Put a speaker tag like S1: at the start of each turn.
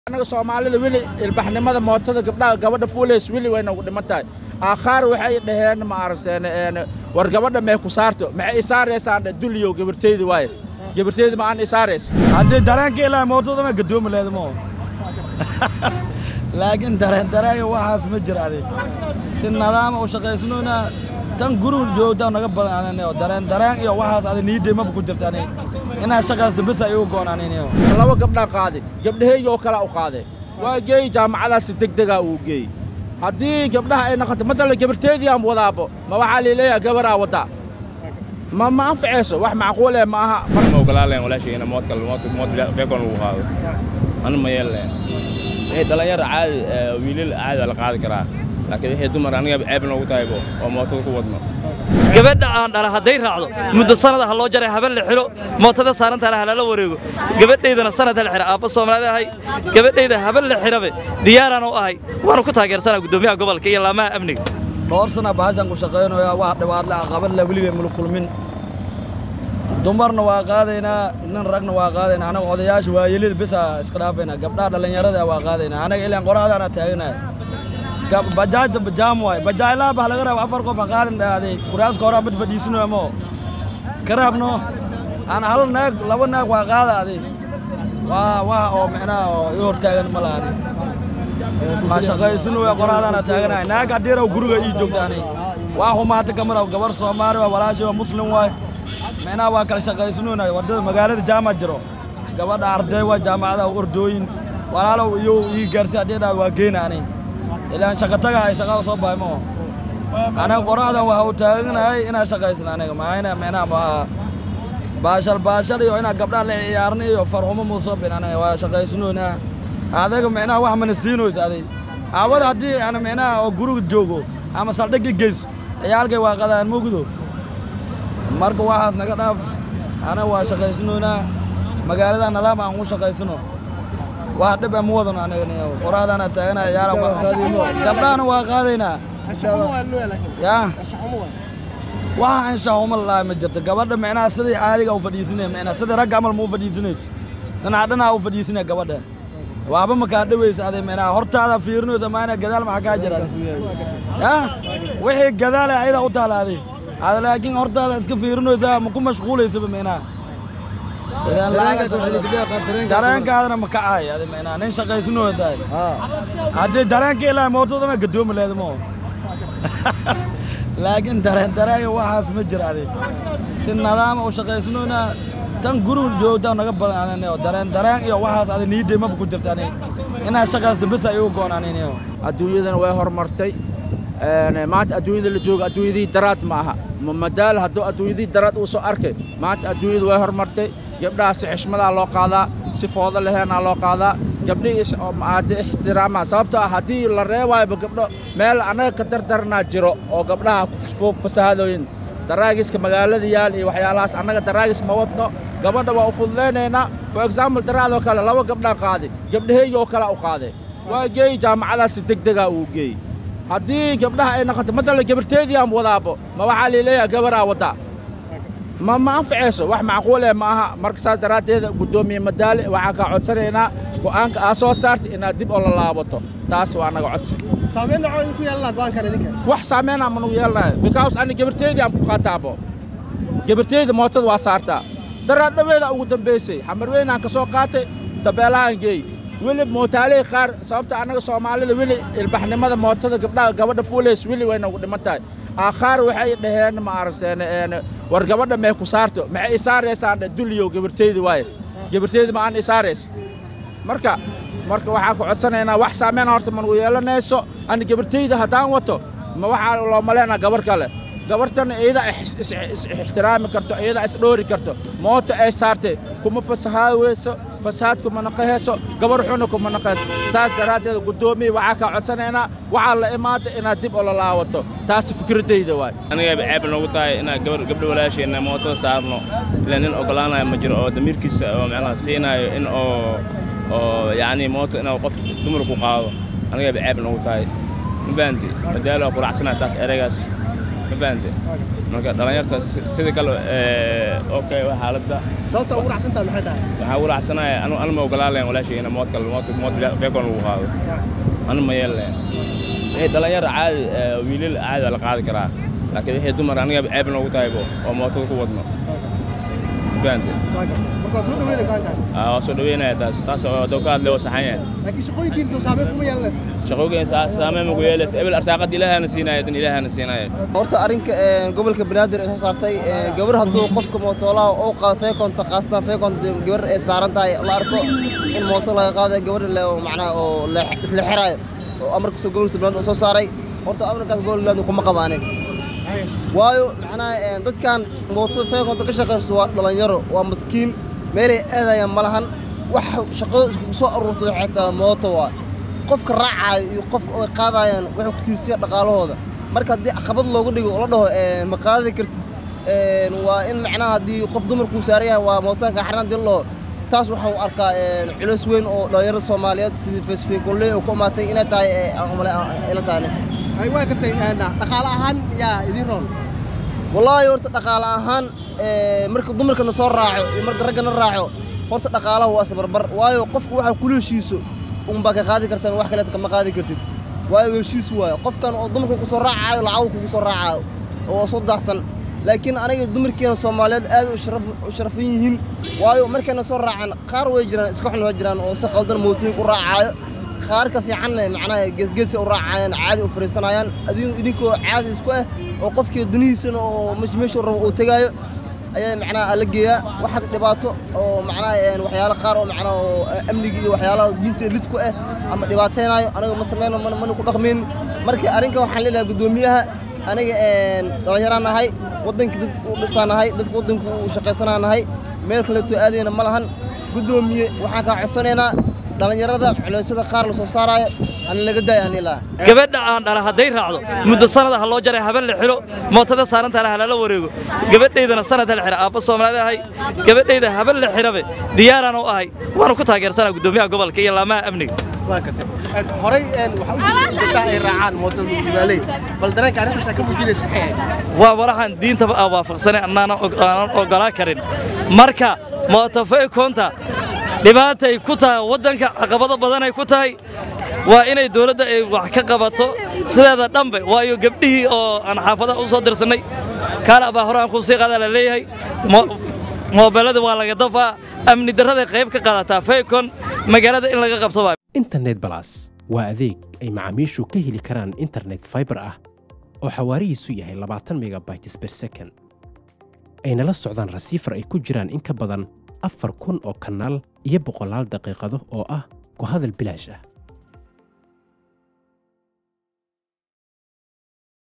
S1: anaga soomaalida weli ilbaxnimada mootada gabdhaha gabadha fuulays weli way nagu dhiman tahay aakhaar waxay dhaheen ma aragteen war gabadha mee ku saarto maxay isaaraysaan duliyow gabarteydi waaye gabarteydi ma aan isaarays
S2: haddii dareenka ilaa mootadana gadoomi leeda ma laakiin dareen dareenka waxaas ma jira adig si nadaama u shaqaysnoona tan guriga joogta naga badan anino dareen dareen iyo waxaas adig niyaddey maba ku jirta anig inaa shaqaysto bes ay ugu goon anino
S1: laba gabdhaa qaaday gabdhahayga oo kalea u qaadee waa geey jaamacadaasi degdegaa uu geey haddii gabdhaha ay noqoto matala gabarteedii aan wadaabo ma waxaa liileeyaha gabaraa waddaa ma ma anfacayso wax macquul eh ma aha
S3: ma ogolaaleen walaashayna moodka mood mood beekon lagu qaado ana ma yeeleen wixii dhalinyaro caadi wiilal caadi waa la qaadi karaa laakiin wixii dumar aniga ceeb noogu tahaybo oo mootada ku wadno
S4: gabadha aan dhala hadday raacdo muddo sanada ha loo jaray haben la xiro mootada saarantana ha lala wareego gabadhaydana sanad ha la xira aabba soomaalida ahay gabadhayda haben la xirabe diyaaraan u ahay waanu ku taageersanaa guddoomiyaha gobolka iyo laamaha amniga
S2: dhowr sana bahashan ku shaqaynayaa wax dhibaatla caqabad la weligay mula kulmin dumarna waa qaadaynaa nin ragna waa qaadaynaa anaga odayaasha waayelida bisa iska dhaafaynaa gabdhaha dhallinyarada waa qaadaynaa anaga ilaan qoraadaana taaganaya bajaajta bajaam waay bajaajlaha baa laga raba afar qof ha qaadin dhaaday kuraaska horaa mid fadhiisinayo mo ka raabno aan hal naag laba naag waa qaada adi waa waxa oo micnaha oo i hortaagan ma lahani waa shaqaysinaya qoraadaana taaganaya naag haddiiraw guriga ii joogtaani waa humaata kamaraw gabar soomaali waa walaashay waa muslim waay micnaha waa kala shaqaysinoonayo wadada magaalada jaamac jiro gabadha arday waa jaamacadaha ordooyin walaalow iyo ii gaarsi haddii dhaad waa geynaani ilaan shaqataga ay shaqada soo bahay moo anaga qoraxdan waxa uu taaganahay inaa shaqaysan aniga maayna micnaha ma baashal baashal iyo inaa gabdhaha la ciyaarna iyo farxumo muusoo bin aniga waa shaqaysanoonaa adaga micnaha wax mana siinoys adig aawada haddii ana micnaha oo guriga joogo ama saldhigga geyso ciyaalkay waa qadaan mugdo marka waxaas naga dhaaf anaga waa shaqaysanoonaa magaalada nadaam aan u shaqaysano wax dhib ma wadano aniga qoraadaana taagana ciyaara gabdhahana waa qaadaynaa yaa waxa anshaxuma laa ma jirto gabadha micnaha sidii caadiga u fadhiisinaya micnaha sidii ragga amal ma u fadhiisinayso dhinaca dhinaca u fadhiisinaya gabadha waxba ma kaa dhawaysa aday micnaha hortaada fiirinaysa maana gadaal maxaa kaa jira yaa wixii gadaale ayada u taalaaday ada laakiin hortaada iska fiirinaysaa ma ku mashquulaysaba micnaha dareenkaadana ma kacaay adi micnaha nin shaqaysinoo tahay haddii dareenka ilaa mootadana gadoomi leeda ma laakiin dareen dareenka waxaas ma jira adig si nadaama u shaqaysnoona tan guriga joogta naga badan anino dareen dareen iyo waxaas adig niyaddey maba ku jirta anig inaa shaqaysto bes ay ugu goon anino
S1: adduunyadana way horumartay maanta adduunyada la jooga adduunyadii daraad ma aha madaal hadduu adduunyadii daraad uu soo arkay maanta adduunyadu way horumartay gabdhaha si xishmadaa loo qaadaa si foodo laheenaa loo qaadaa gabdhihii aade ixtiraamaa sababtoo ah haddii la reewaayba gabdho meel annaga ka dardarnaa jiro oo gabdhaha fasahadooyin daraagiska magaalada yaal iyo waxyaalahaas annaga daraagis ma wadno gabadha waa u fududaynaynaa for example daraadoo kale laba gabdhaa qaaday gabdhahayga oo kalea u qaadee waa geey jaamacadaasi degdegaa uu geey haddii gabdhaha ay noqoto matala gabarteedii aan wadaabo ma waxaa liileeyaha gabaraa waddaa ma ma anfacayso wax macquul eh ma aha marka saas daraaddeeda guddoomiye madaale waxaan kaa codsanaynaa go'aanka aa soo saartay inaad dib oo la laabato taas waa annaga codsi
S5: saamayn dhacoo idinku yeelanaa go'aankan idinka
S1: wax saamaynaa ma nagu yeelanayo because ani gabarteedii aan ku qaataabo gabarteedii mootada waa saartaa daraad dhaweeda ugu dambaysay xamarweynaan ka soo qaatay dabeelahaan geey weli mootaaley qaar sababta annaga soomaalida weli ilbaxnimada mootada gabdhaha gabadha fuulays weli way nagu dhiman tahay aakhaar waxay dhaheen ma aragteen war gabadha mee ku saarto maxay isaaraysaan duliyow gabarteydi waaye gabarteydi ma aan isaarays marka marka waxaan ku codsanaynaa wax saameyna horta ma nagu yeelanayso ani gabarteyda haddaan wato ma waxaa loo maleynaa gabar kale gabartana iyada ixtiraami karto iyada isdhoori karto mooto ay saartay kuma fasahaaweyso fasahaad kuma naqahayso gabar xuna kuma naqayso saas daraaddeed guddoomiya waxaa kaa codsanaynaa waxaa la imaada inaad dib oo la laawato taasi fikraddayda waay
S3: aniga ceeb noogu tahay inaan gabar gabdho walaashayna mootada saarno ilaa nin ogolaanayo ma jiro oo damiirkiisa oo macnaha siinaayo in oo oo yacni mooto inuu qof dumar ku qaado aniga ceeb noogu tahay mabaanti madaalo quracsanahay taas ereygaas ma fahante marka dhallinyarta si- sidii kale okay waa xaaladda
S5: sababta ugu racsantahay maxay tahay
S3: waxaa ugu raacsanaaya anu anu ma ogolaan lahayn walaashay ina mood kale mood mood beekoon lagu qaado anu ma yeel lahayn wixii dhallinyar caadi eh, wiilal caadi waa la qaadi karaa laakiin wixii dumar aniga ceeb noogu tahaybo oo mootada ku wadno ma fahante
S5: Waa gartay. marka waa soo dhaweynaya go'aankaas
S3: Aa, waa soo dhaweynaya taas taas oo doo ka hadlay waa saxan yahay
S5: laakiin shaqooyinkiina soo saameyn kuma yeelanayso
S3: shaqooyin saameyn magu yeelaysa ebel arsaaqad ilaahana siinaya dan ilaahana siinaya
S6: horta arrinka ee, gobolka banaadir ee soo saartay ee, gabar hadduu qofka mootoolaha uu qaado feekonta qaasatan feekonta gabar ay saaran tahay la arko in mooto laga qaadayo gabadha le oo macnaha oo leex- isla xiraayo oo amarka soo gobolka banaadir uu soo saaray horta amarkaas gobolka banaadir kuma qabaanin waayo macnaha ee, dadkan mootada feekonta ka shaqaysto waa dhalinyaro waa maskiin meelay aadayaan ma lahan wax shaqada iskugu soo aruurtay waxay tahay mooto waa qofka raacaayo iyo qofka ay qaadayaan waxay ku tiirsiya dhaqaalahooda marka haddii caqabad looga dhigo oo la dhaho ee, ma qaadi kartid ee, waa in macnaha haddii qof dumarkuu saaran yahay waa mootanka xaran haddii la dhaho taas waxaan u arkaa ee, culays weyn oo dhalinyarada soomaaliyeed sidii fesfeekolley oo ku imaatay inay tahay ee, aan umale ila tahane
S5: ay waa gartay een, dhaqaale ahaan yaa idiin roon
S6: wallaahi horta dhaqaale ahaan ee, marka dumarkana soo raaco iyo marka raggana raaco horta dhaqaalaha waa isbarbar waayo qofku waxa kula heshiiso unbaa ka qaadi kartaa wax kaleeta kama qaadi kartid waayo heshiis waayo qofkan oo dumarka ku soo raacayo lacag kugu soo raacayo oo soo daahsan laakiin aniga dumarkeena soomaaliyeed aad u sharaf- u sharafan yihiin waayo markayna soo raacaan qaar way jiraan iska xun waa jiraan oo si qaldan mootooyin ku raacayo qaarka fiicanna macnaha geesgeesi u raacayaan caadi u fariisanayaan adigu idinkoo caadi isku ah oo qofkii dunihiisana oo mesh- meeshuu rabo uu tegaayo ayaa macnaha la geeyaa waxaad dhibaato oo macnaha een, waxyaalo qaar oo macnaha oo amniga iyo waxyaalaha diinta lid ku ah ama dhibaataynayo aniga ma sameyno mana mana ku dhaqmin marka arrinka waxaan leeyahay guddoomiyaha aniga een, dhallinyaraan nahay waddanka dadka u dhiftaan nahay dadka waddanka u shaqaysanaa nahay meel kaleeto aadayna ma lahan guddoomiye waxaan kaa codsanaynaa dhallinyarada culeysyada qaar la soo saaraayo ana laga daaya aan ilaa
S4: gabadha aan dhala hadday raacdo muddo sanada ha loo jaray haben la xiro mootada saarantaana ha lala wareego gabadhaydana sanad ha la xira aabba soomaalida ahay gabadhayda haben la xirabe diyaaraan u ahay waanu ku taageersanaa guddoomiyaha gobolka iyo laamaha amniga
S5: waa gartay Een, horey een, waxaa u jirta in gabdhaha ay raacaan mootada mugdibaaley bal dareenka arrintaas ka muujinaysa maxay ahayd
S4: waa walaxan diintaba aan waafaqsanay annaanan og- aanan ogolaa karin marka mootofeekoonta dhibaatay ku tahay waddanka caqabado badanay ku tahay waa inay dowladda ay wax ka qabato sideeda dhanbe waayo gabdhihii oo aan xaafadaha u soo dirsannay kaala baa hore aan kuu sii qaadaa la leeyahay mo- moobeelada waa laga dafaa amni darraday qayb ka qaadataa feekon magaalada in laga qabto baa
S7: internet balas waa adeeg ay macaamiishu ka heli karaan internet fiber ah oo xawaarihiisu yahay 20 megabytes per second ayna la socdaan rasiifar ay ku jiraan in ka badan afar kun oo kanaal iyo boqolaal daqiiqado oo ah ku hadal bilaash ah